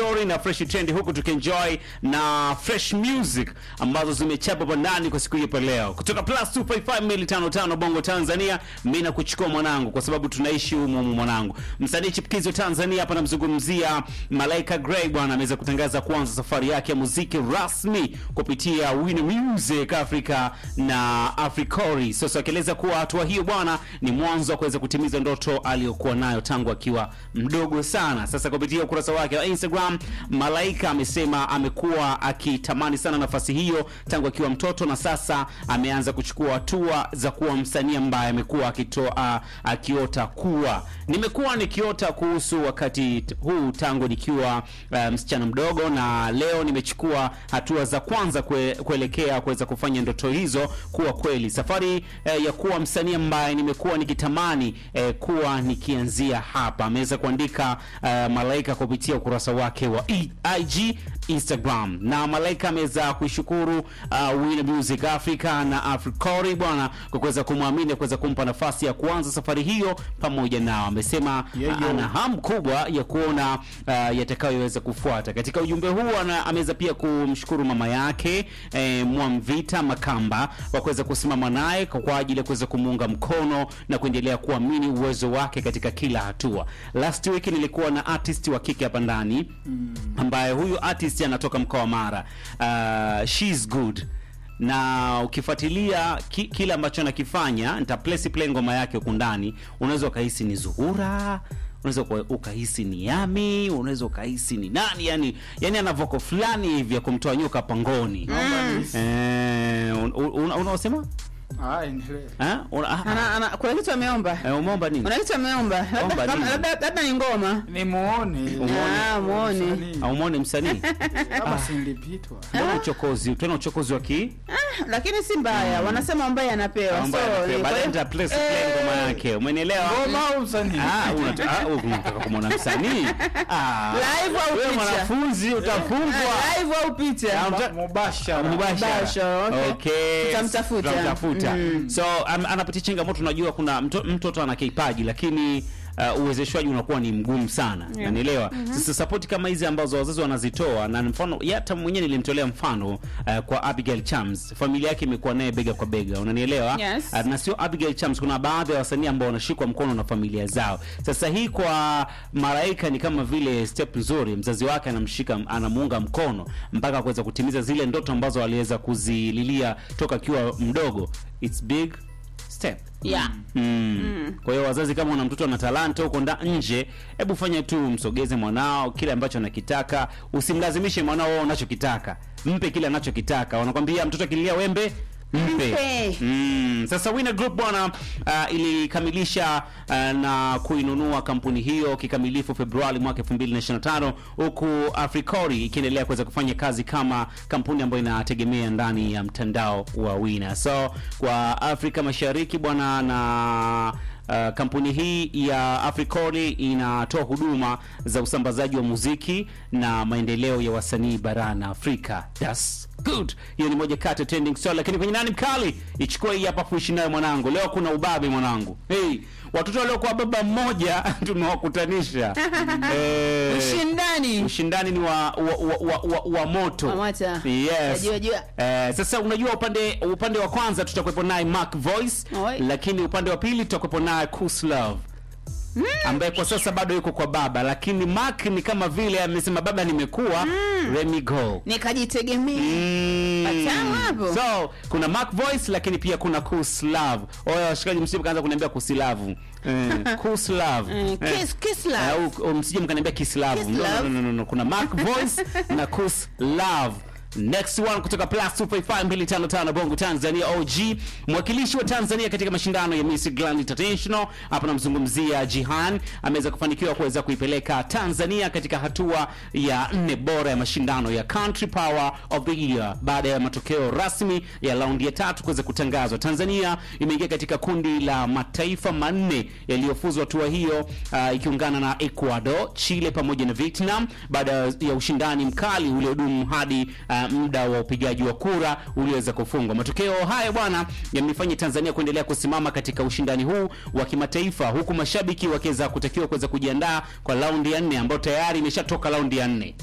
story na fresh trend, huku tukienjoy na fresh music ambazo zimechapa bandani kwa siku hii hapa leo, kutoka plus 255255 Bongo Tanzania. Mimi nakuchukua mwanangu, kwa sababu tunaishi humu humu mwanangu. Msanii chipukizi wa Tanzania hapa namzungumzia Malaika Gray bwana, ameweza kutangaza kuanza safari yake ya muziki rasmi kupitia Win Music Africa na Africori. Sasa akieleza kuwa hatua hiyo bwana ni mwanzo wa kuweza kutimiza ndoto aliyokuwa nayo tangu akiwa mdogo sana. Sasa kupitia ukurasa wake wa Instagram, Malaika amesema amekuwa akitamani sana nafasi hiyo tangu akiwa mtoto na sasa ameanza kuchukua hatua za kuwa msanii ambaye amekuwa akitoa akiota kuwa. Nimekuwa nikiota kuhusu wakati t- huu tangu nikiwa uh, msichana mdogo na leo nimechukua hatua za kwanza kue, kuelekea kuweza kufanya ndoto hizo kuwa kweli. Safari eh, ya kuwa msanii ambaye nimekuwa nikitamani eh, kuwa nikianzia hapa. Ameweza kuandika eh, Malaika kupitia ukurasa wake wa I- IG Instagram na Malaika ameweza kuishukuru uh, Win Music Africa na Africori bwana kwa kuweza kumwamini kuweza kumpa nafasi ya kuanza safari hiyo pamoja nao. Amesema Yeah, uh, yo. ana hamu kubwa ya kuona uh, yatakayoweza kufuata. Katika ujumbe huu ana- ameweza pia kumshukuru mama yake eh, Mwamvita Makamba kwa kuweza kusimama naye kwa kwa ajili ya kuweza kumuunga mkono na kuendelea kuamini uwezo wake katika kila hatua. Last week nilikuwa na artist wa kike hapa ndani ambaye huyu artist anatoka mkoa wa Mara. Uh, she's good na ukifuatilia ki, kile ambacho anakifanya nita place play ngoma yake huku ndani, unaweza ukahisi ni Zuhura, unaweza uka- ukahisi ni Yami, unaweza ukahisi ni nani, yani yani ana voko fulani hivi ya kumtoa nyoka pangoni. Eh, un- un- unaosema Ah, endelee. eh, una- ah, Ana, ana, kuna kitu ameomba eh, umeomba nini? kuna kitu ameomba Omba labda kama- nini? labda labda ni ngoma Ni muone. Ah, muone. Msanii. Au muone msanii? Kama sindipitwa. Mbona uchokozi? Tena uchokozi wa ki? Ah, lakini si mbaya wanasema ambaye anapewa Ambaye So, anapewa. ni- Baadaye kwa hiyo- nita place play ngoma yake. Umenielewa? Ngoma au msanii? Ah, unata- ah, unataka kumwona msanii? Ah. Live au Wewe picha? mwanafunzi utafungwa. Ah, live au picha Ah, mta- Mubashara. Mubashara. Mubashara, okay. Okay. Tutamtafuta. Tutamtafuta. Mm. So am- anapitia changamoto, unajua kuna mto, mtoto ana kipaji lakini uh, uwezeshwaji unakuwa ni mgumu sana Yeah. nanielewa sasa sapoti kama hizi ambazo wazazi wanazitoa na mfano ya hata mwenyewe nilimtolea mfano uh, kwa Abigail Chams familia yake imekuwa naye bega kwa bega unanielewa Yes. Uh, na sio Abigail Chams kuna baadhi ya wasanii ambao wanashikwa mkono na familia zao sasa hii kwa Malaika ni kama vile step nzuri mzazi wake anamshika anamuunga mkono mpaka kuweza kutimiza zile ndoto ambazo aliweza kuzililia toka akiwa mdogo it's big step yeah Mm. Kwa hiyo wazazi, kama una mtoto ana talanta huko nda nje, hebu fanya tu, msogeze mwanao kile ambacho anakitaka, usimlazimishe mwanao wewe unachokitaka, mpe kile anachokitaka. Wanakwambia mtoto akililia wembe mpe. Mpe. Mm. Sasa Winner Group bwana uh, ilikamilisha uh, na kuinunua kampuni hiyo kikamilifu Februari mwaka 2025 huku Africori ikiendelea kuweza kufanya kazi kama kampuni ambayo inategemea ndani ya mtandao wa Winner. So kwa Afrika Mashariki bwana na Uh, kampuni hii ya Africori inatoa huduma za usambazaji wa muziki na maendeleo ya wasanii barani Afrika. That's good. Hiyo ni moja kati ya trending story, lakini kwenye nani mkali, ichukue hii hapa fuishi nayo mwanangu. Leo kuna ubabe mwanangu. Hey, watoto waliokuwa baba mmoja tumewakutanisha. Eh, ushindani ushindani ni wa wa, wa, wa, wa, wa moto. Wa moto. Yes. Najua, jua. Eh, sasa unajua upande upande wa kwanza tutakuwepo naye Mark Voice, Oi. lakini upande wa pili tutakuwepo naye Kuslove ambaye kwa sasa bado yuko kwa baba, lakini Mark ni kama vile amesema baba nimekuwa Remy Go. nikajitegemea Mm. Watamu hapo. So kuna Mark Voice lakini pia kuna Kuslav. Oya washikaji, msije kaanza kuniambia Kusilavu. Eh, Kuslav. Eh, Eh. kiss- kiss love. Eh, au- au msije mkaniambia Kislavu. Kiss No, no, love. no, no, no. Kuna Mark Voice na Kuslav. Next one kutoka plus 255 Bongo Tanzania OG, mwakilishi wa Tanzania katika mashindano ya Miss Grand International. Hapa namzungumzia Jihan, ameweza kufanikiwa kuweza kuipeleka Tanzania katika hatua ya nne bora ya mashindano ya Country Power of the Year baada ya matokeo rasmi ya raundi ya tatu kuweza kutangazwa. Tanzania imeingia katika kundi la mataifa manne yaliyofuzwa hatua hiyo, uh, ikiungana na Ecuador, Chile pamoja na Vietnam baada ya ushindani mkali uliodumu hadi uh, muda wa upigaji wa kura ulioweza kufungwa. Matokeo haya bwana yamefanya Tanzania kuendelea kusimama katika ushindani huu wa kimataifa, huku mashabiki wakiweza kutakiwa kuweza kujiandaa kwa raundi ya nne ambayo tayari imeshatoka raundi ya nne.